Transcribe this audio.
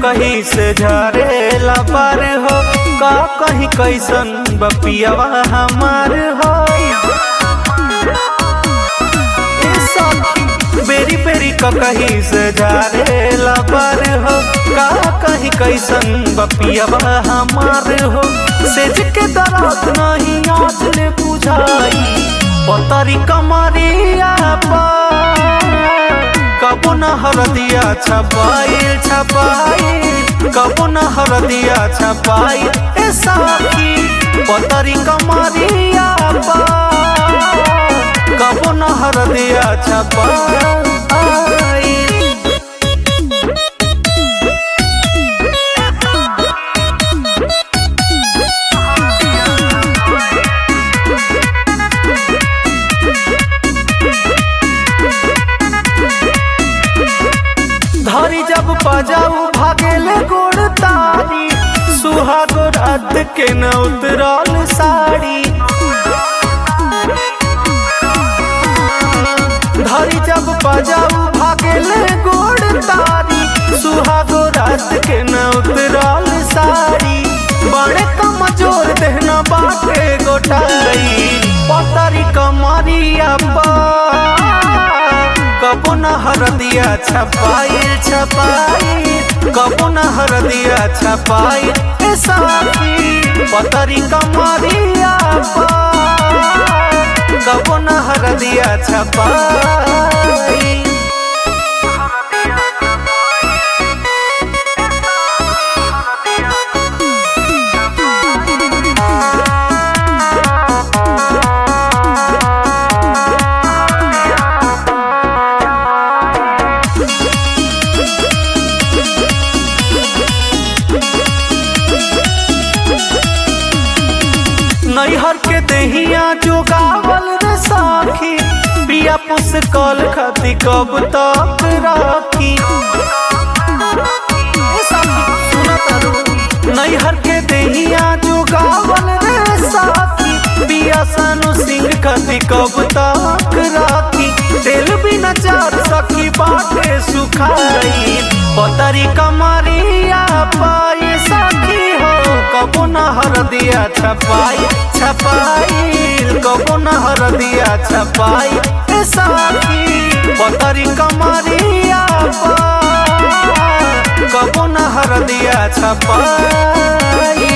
कहीं से झरेला पार हो का कहीं कैसन बपियावा हमार हो ए सखी बेरी बेरी का कहीं से झरेला पार हो का कहीं कैसन बपियावा हमार हो सेज के दरात नहीं आज ले बुझाई पतरी कमरिया पर कबो न हरदिया छपाइल छपाइल कबो न हरदिया छपाइल ए साखी पतरी कमरिया पर कबो न हरदिया छपाइल धरी जब बजाऊ भागेले गोड़ तारी सुहागो रात के न उतरल साड़ी धरी जब बजाऊ भागेले गोड़ तारी सुहागो रात के न उतरल साड़ी बड़े कमजोर देहना बाटे गोटाई पतरी कमरिया पर कबो न हरदिया छपाइल छपाइल कबो न हरदिया छपाइल ए साथी पतरी कमरिया पर कबो न हरदिया छपाइल नैहर के दहिया जोगावल रे साखी पिया पुस्तकल खती कब तक राखी ए साखी, सुना तारू। नैहर के दहिया जोगावल रे साखी पिया सानु सिंह खती कब तक राखी तेल बिना चार सखी बाटे सुखाई पतरी कमरिया पाए साखी हो कबो न हरदिया छपाई छपाई कबो न हरदिया छपाई ए साथी पतरी कमरिया पर कबो न हरदिया छपाई